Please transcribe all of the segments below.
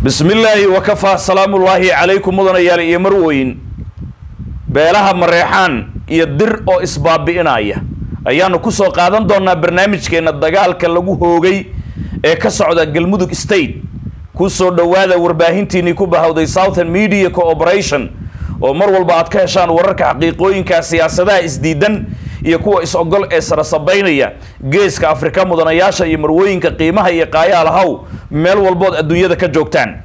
bismi illaahi wakafaa salaamullaahi calaykum mudanayaal iyo marweyn beelaha mareexaan iyo dir oo isbaabi'inaya ayaanu ku soo qaadan doonaa barnaamijkeenna dagaalka lagu hoogay ee ka socda galmudug state ku soo dhowaada warbaahintiinnii ku bahawday southern media cooperation oo mar walba aad ka heshaan wararka xaqiiqooyinka siyaasadaha isdiidan iyo kuwa is-ogol ee sarasabaynaya geeska afrika mudanayaasha iyo marwooyinka qiimaha iyo qaayaal haw meel walbood adduunyada ka joogtaan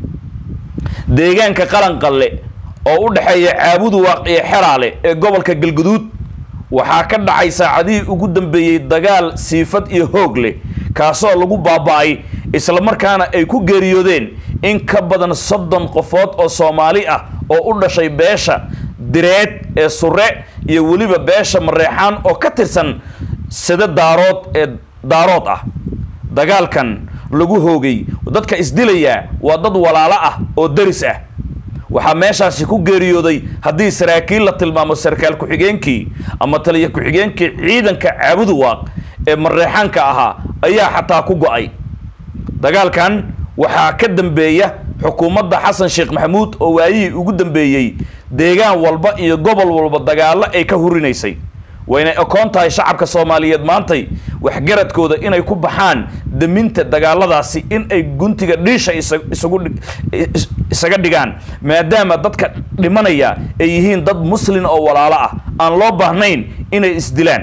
deegaanka qalanqalle oo u dhexeeya caabudu waaq iyo xeraale ee gobolka galguduud waxaa ka dhacay saacadihii ugu dambeeyey dagaal siifad iyo hoog leh kaasoo lagu baaba-ay islamarkaana ay ku geeriyoodeen in ka badan soddon qofood oo soomaali ah oo u dhashay beesha direed ee sure iyo weliba beesha mareexaan oo ka tirsan sida daarood ee daarood ah dagaalkan lagu hoogay dadka isdilayaa waa dad walaalo ah oo deris ah waxaa meeshaasi ku geeriyooday haddii saraakiil la tilmaamo sarkaal ku-xigeenkii ama taliya ku-xigeenkii ciidanka caabudu waaq ee mareexaanka ahaa ayaa xataa ku go-ay dagaalkan waxaa ka dambeeya xukuumadda xasan sheekh maxamuud oo waayihii ugu dambeeyey deegaan walba iyo gobol walba dagaallo ay ka hurinaysay wayna okoon tahay shacabka soomaaliyeed maantay waxgaradkooda inay ku baxaan daminta dagaaladaasi in ay guntiga dhiisha isugu isaga dhigaan maadaama dadka dhimanaya ay yihiin dad muslin oo walaalo ah aan loo baahnayn inay isdilaan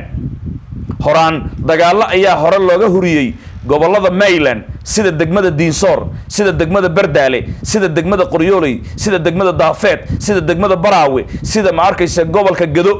horaan dagaallo ayaa hore looga huriyey gobolada maryland sida degmada diinsoor sida degmada bardaale sida degmada qoryooley sida degmada daafeed sida degmada baraawe sida ma arkaysa gobolka gado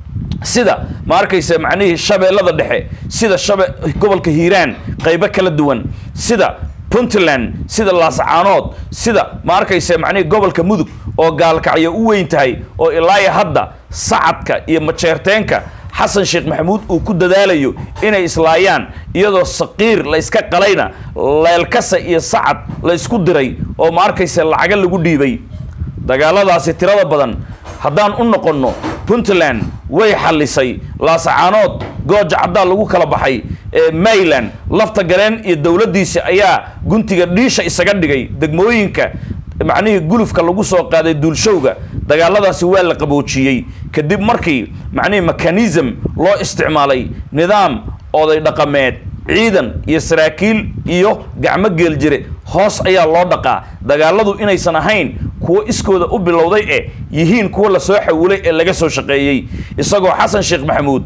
sida ma arkaysa macnihii shabeellada dhexe sida shabe gobolka hiiraan qaybo kala duwan sida puntland sida laasacaanood sida ma arkaysa macnihii gobolka mudug oo gaalkacyo u weyn tahay oo ilaaya hadda sacadka iyo majeerteenka xasan sheekh maxamuud uu ku dadaalayo inay islaayaan iyadoo saqiir la yska qalayna leelkasa iyo sacad la ysku diray oo ma arkaysa lacaga lagu dhiibay dagaaladaasi tirada badan haddaan u noqonno puntland way xallisay laasacaanood gooja caddaa lagu kala baxay ee maryland lafta gareen iyo dowladdiisi ayaa guntiga dhiisha isaga dhigay degmooyinka macnihii gulufka lagu soo qaaday duulshowga dagaaladaasi waa la qaboojiyey kadib markii macnihii mechanism loo isticmaalay nidaam oday dhaqameed ciidan iyo saraakiil iyo gacmo geel jire hoos ayaa loo dhaqaa dagaaladu inaysan ahayn kuwo iskooda u bilowday ee yihiin kuwo lasoo xawilay ee laga soo shaqeeyey isagoo xasan sheekh maxamuud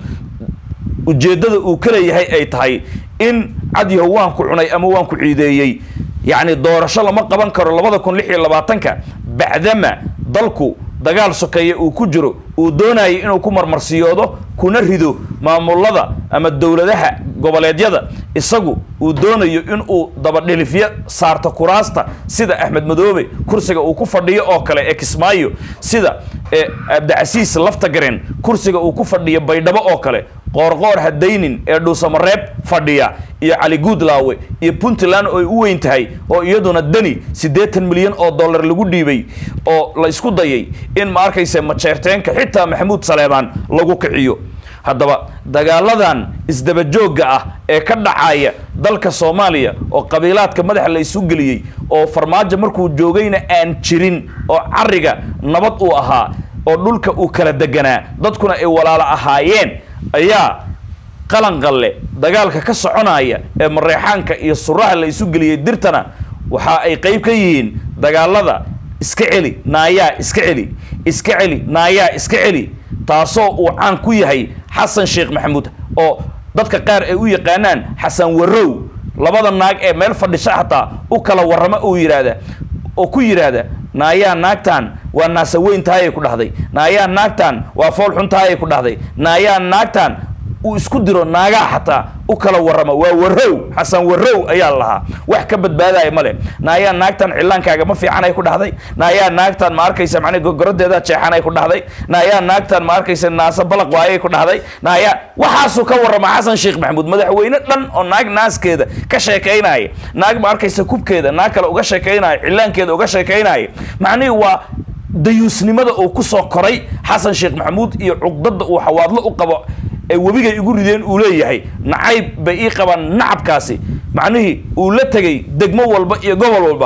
ujeeddada uu ka leeyahay ay tahay in cadyaho waan ku cunay ama waan ku ciideeyey yacni doorasho lama qaban karo labada kun lix iyo labaatanka bacdama dalku dagaal sokeeye uu ku jiro uu doonayay inuu ku marmarsiyoodo kuna rido maamulada ama dowladaha goboleedyada isagu uu doonayo in uu dabadhilifyo saarto kuraasta sida axmed madoobe kursiga uu ku fadhiyo oo kale ee kismaayo sida abdicasiis laftagaren kursiga uu ku fadhiyo baydhabo oo kale qoorqoor hadaynin ee dhuusamareeb fadhiya iyo cali guudlaawe iyo puntland oo ay u weyn tahay oo iyaduna deni siddeetan milyan oo dollar lagu dhiibay oo la isku dayay in ma arkaysa majeerteenka xitaa maxamuud saleebaan lagu kiciyo haddaba dagaaladan isdabajoogga ah ee ka dhacaya dalka soomaaliya oo qabiilaadka madaxa la isu geliyey oo farmaajo markuu joogayna aan jirin oo cariga nabad uu ahaa oo dhulka uu kala deganaa dadkuna ay walaalo ahaayeen ayaa qalanqalle dagaalka ka soconaya ee mareexaanka iyo suraha la isu geliyey dirtana waxa ay qayb ka yihiin dagaalada iska celi naayaa iska celi iska celi naayaa iska celi taasoo uu caan ku yahay xasan sheekh maxamuud oo dadka qaar ay u yaqaanaan xasan warow labada naag ee meel fadhisha xataa u kala warrama uu yidhaahda oo ku yidhaahda naayaa naagtan waa naasa weyn tahayay ku dhahday naayaa naagtan waa fool xun tahayay ku dhahday naayaa naagtan uu isku diro naagaa xataa u kala warrama waa warow xasan warow ayaa lahaa wax ka badbaadaya male naayaa naagtan cilaankaaga ma fiicanay ku dhahday naayaa naagtan ma arkaysa macnii gogorodeeda jeexanay ku dhahday naayaa naagtan ma arkaysa naasa balaq waayay ku dhahday naayaa waxaasuu ka warrama xasan sheekh maxamuud madaxweyne dhan oo naag naaskeeda ka sheekaynaya naag ma arkaysa kubkeeda naag kale uga sheekaynaya cilaankeeda uga sheekaynaya macnihii waa dayuusnimada uu ku soo koray xasan sheekh maxamuud iyo cuqdada uu xawaadlo u qabo ee webigay igu rideen uu leeyahay nacayb bay ii qabaan nacabkaasi macnihii uu la tegay degmo walba iyo gobol walba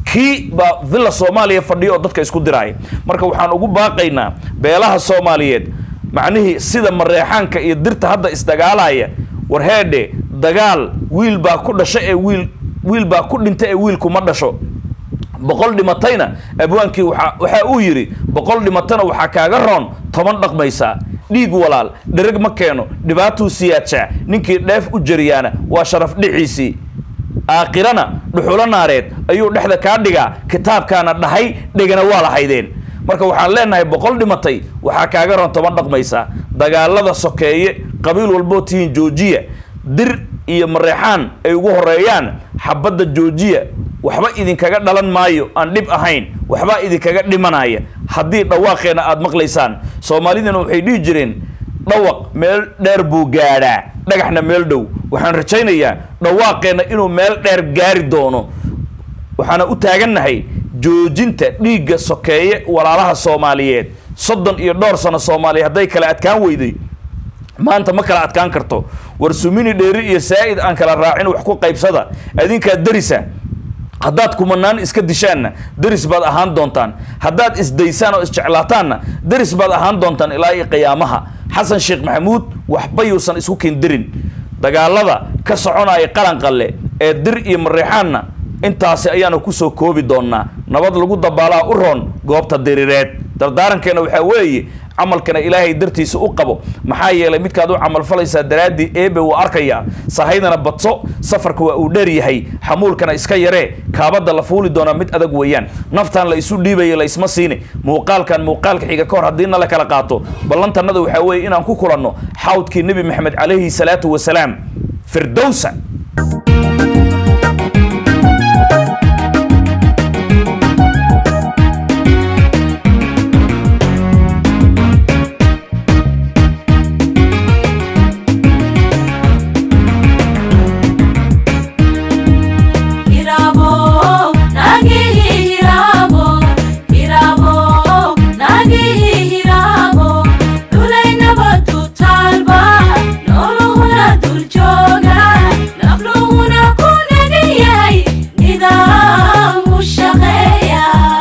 kii baa villa soomaaliya fadhiya oo dadka isku diraaya marka waxaan ugu baaqaynaa beelaha soomaaliyeed macnihii sida mareexaanka iyo dirta hadda isdagaalaya war heedhe dagaal wiil baa ku dhasha ee wiil wiil baa ku dhinta ee wiilkuma dhasho boqol dhimatayna abwaankii waa waxa uu yidhi boqol dhimatana waxaa kaaga roon toban dhaqmaysaa dhiig walaal dhereg ma keeno dhibaatuu siyaadshaa ninkii dheef u jariyaana waa sharaf dhiciisii aakhirana dhuxulo naareed ayuu dhexda kaa dhigaa kitaabkaana dhahay dhegana waa lahaydeen marka waxaan leenahay boqol dhimatay waxaa kaaga roon toban dhaqmaysaa dagaalada sokeeye qabiil walboo tihiin joojiya dir iyo mareexaan ay ugu horeeyaan xabadda joojiya waxba idinkaga dhalan maayo aan dhib ahayn waxbaa idinkaga dhimanaya haddii dhawaaqeena aada maqlaysaan soomaalidana waxay dhihi jireen dhawaq meel dheer buu gaadhaa dhagaxna meel dhow waxaan rajaynayaa dhawaaqeenna inuu meel dheer gaari doono waxaana u taagannahay joojinta dhiigga sokeeye walaalaha soomaaliyeed soddon iyo dhowr sano soomaaliya hadday kala adkaan weyday maanta ma kala adkaan karto war sumini dheeri iyo saa'id aan kala raacin wax ku qaybsada adinkaa darisa haddaad kumanaan iska dishaanna deris baad ahaan doontaan haddaad isdaysaan oo isjeclaataanna deris baad ahaan doontaan ilaa iyo qiyaamaha xasan sheekh maxamuud waxba yuusan isku kindirin dagaalada ka soconaya qalanqalle ee dir iyo mareexaanna intaasi ayaanu kusoo koobi doonaa nabad lagu dabaalaa u roon goobta dirireed dardaarankeena waxaa weeye camalkana ilaahay dartiisa u qabo maxaa yeelay midkaad u camalfalaysaa daraaddii eebe wuu arkayaa sahaydana badso safarka waa uu dheer yahay xamuulkana iska yaree kaabadda la fuuli doonaa mid adag weeyaan naftan la isu dhiibaya la isma siini muuqaalkan muuqaalka xiga ka hor haddiina la kala qaato ballantannada waxaa weeye inaan ku kulanno xawdkii nebi maxamed calayhi salaatu wasalaam firdowsa Hirabo, nagi hirabo, hirabo, nagi hirabo. Dulay nabadu talba, nolohuna dul jooga, nafluhuna ku nagan yahay, nidaam u shaqeeya.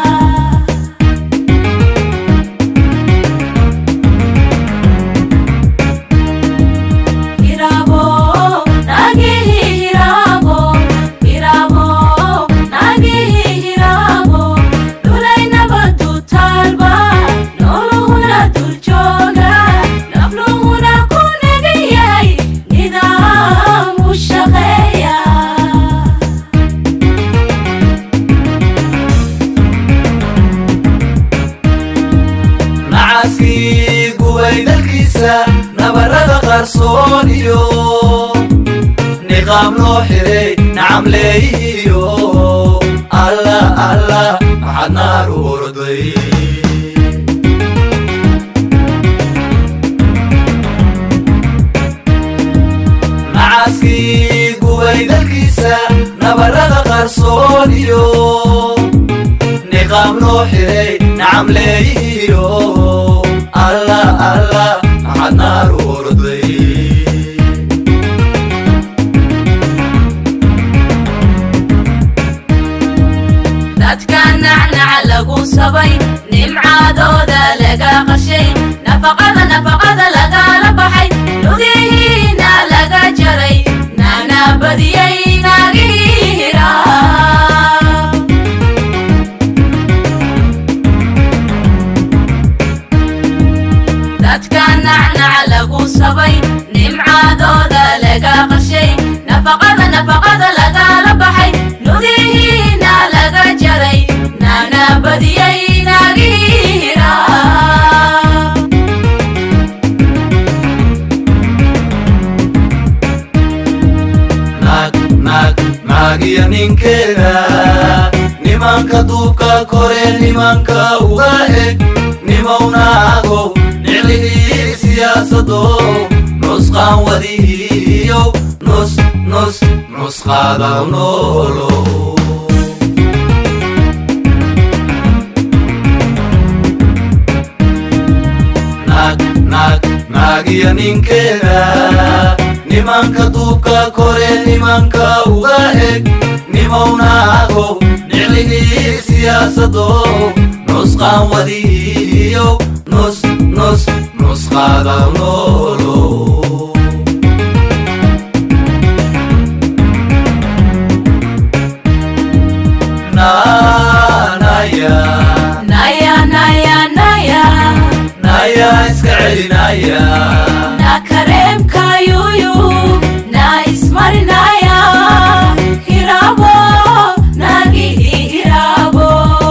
Hirabo, nagi hirabo, hirabo, nagi hirabo. Dulay nabadu talba, nolohuna dul jooga, nafluhuna ku nagan yahay, nidaam u shaqeeya. nacaskii gubay dalkiisa nabarada qarsoon iyo niqaam loo xiray nacamleeyihiyo alla alla maxaad naar u orday nacaskii gubay dalkiisa nabarada qarsoon iyo niqaam loo xiray nacamleeyihiyo alla alla maxaad naar u orday dadka nacnaca lagu sabay nimcaadooda laga qashay nafaqada nafaqada lagala baxay lugihiina laga jaray nana badiyay nagiira dadka nacnaca lagu sabay nimcaadooda laga qashay nafaqada nafaqada lagala baxay lugihiina laga jaray nana badiyay nagiira naag naag naagiyo ninkeeda nimanka duubka kore nimanka uga eg nimawnaagow niclihii siyaasado nusqaan wadihiyo nus nus nusqaadaw noolo naag naag naagiyo ninkeeda nimanka duubka kore nimanka uga eg nimawnaagow niclihii nabada noolo nanaya naya naya naya naya iska celinaya na kareemka yuyu na ismarinaya hirabo nagihi hirabo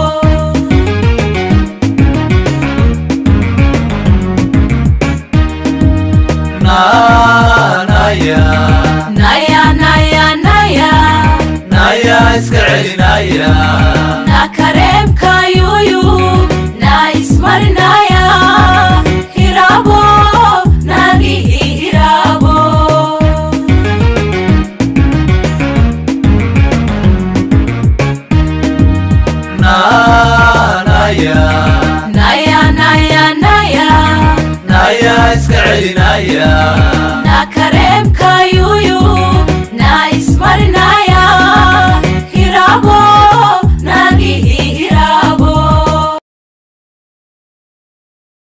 nanaya naya naya naya naya iska celinaya na kareemka yuyu na ismarinaya hirabo nagihi hirabo nanaya naya naya naya naya iska celinaya